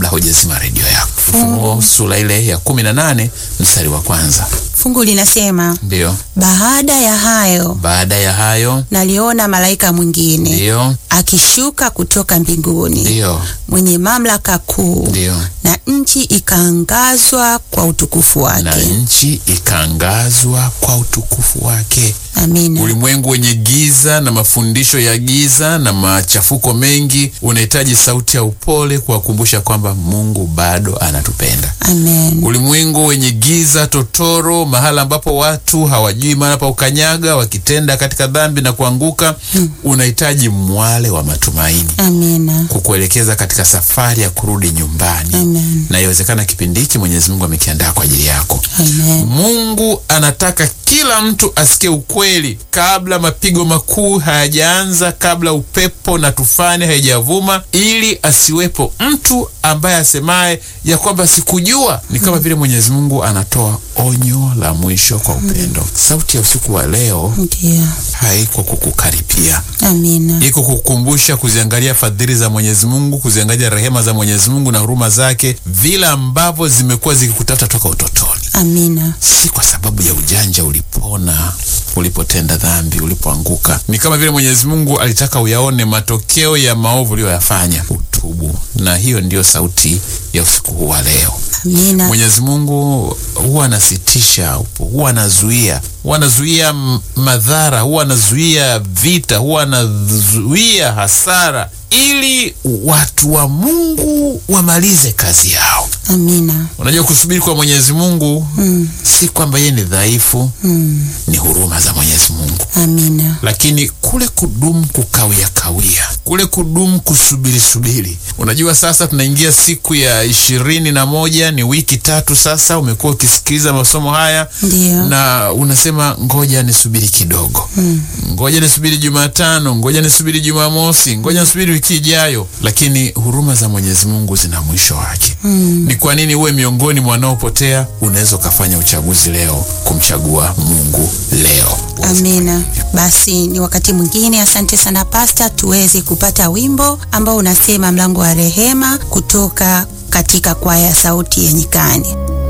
kabla hujazima redio yako. Ufunuo sura ile ya kumi na nane mstari wa kwanza. Fungu linasema Ndiyo, baada ya hayo baada ya hayo, naliona malaika mwingine ndiyo, akishuka kutoka mbinguni ndiyo, mwenye mamlaka kuu, ndiyo, na nchi ikaangazwa kwa utukufu na wake. nchi ikaangazwa kwa utukufu wake. Amina. Ulimwengu wenye giza na mafundisho ya giza na machafuko mengi unahitaji sauti ya upole kuwakumbusha kwamba Mungu bado anatupenda. Amen. Ulimwengu wenye giza totoro, mahala ambapo watu hawajui mahala pa ukanyaga, wakitenda katika dhambi na kuanguka, unahitaji mwale wa matumaini Amina. kukuelekeza katika safari ya kurudi nyumbani, Amen. na iwezekana kipindi hiki Mwenyezi Mungu amekiandaa kwa ajili yako. Amen. Mungu anataka kila mtu asikie ukweli kabla mapigo makuu hayajaanza, kabla upepo na tufani haijavuma, ili asiwepo mtu ambaye asemaye ya kwamba sikujua. Ni kama vile Mwenyezi Mungu anatoa onyo la mwisho kwa upendo. Sauti ya usiku wa leo Ndiyo. haiko kukukaripia, Amina. iko kukumbusha kuziangalia fadhili za Mwenyezi Mungu, kuziangalia rehema za Mwenyezi Mungu na huruma zake, vile ambavyo zimekuwa zikikutafuta toka utotoni Amina. si kwa sababu ya ujanja ulipona ulipotenda dhambi ulipoanguka. Ni kama vile Mwenyezi Mungu alitaka uyaone matokeo ya maovu uliyoyafanya, utubu. Na hiyo ndiyo sauti ya usiku huu wa leo. Amina. Mwenyezi Mungu huwa anasitisha, huwa anazuia, huwa anazuia m- madhara, huwa anazuia vita, huwa anazuia hasara, ili watu wa Mungu wamalize kazi yao. Amina. Unajua, kusubiri kwa Mwenyezi Mungu si kwamba yeye ni dhaifu, Mm. ni huruma za Mwenyezi Mungu. Amina. Lakini kule kudumu kukawia kawia, kule kudumu kusubiri subiri. Unajua, sasa tunaingia siku ya ishirini na moja, ni wiki tatu sasa. Umekuwa ukisikiliza masomo haya Ndiyo. na unasema ngoja nisubiri kidogo, ngoja nisubiri Jumatano, ngoja nisubiri Jumamosi, ngoja nisubiri wiki ijayo. Lakini huruma za Mwenyezi Mungu zina mwisho wake. Ni kwa nini uwe miongoni mwa wanaopotea? Unaweza ukafanya uchaguzi leo kumchagua Mungu leo. Amina. Basi ni wakati mwingine. Asante sana Pasta, tuweze kupata wimbo ambao unasema mlango wa rehema kutoka katika kwaya ya sauti ya nyikani.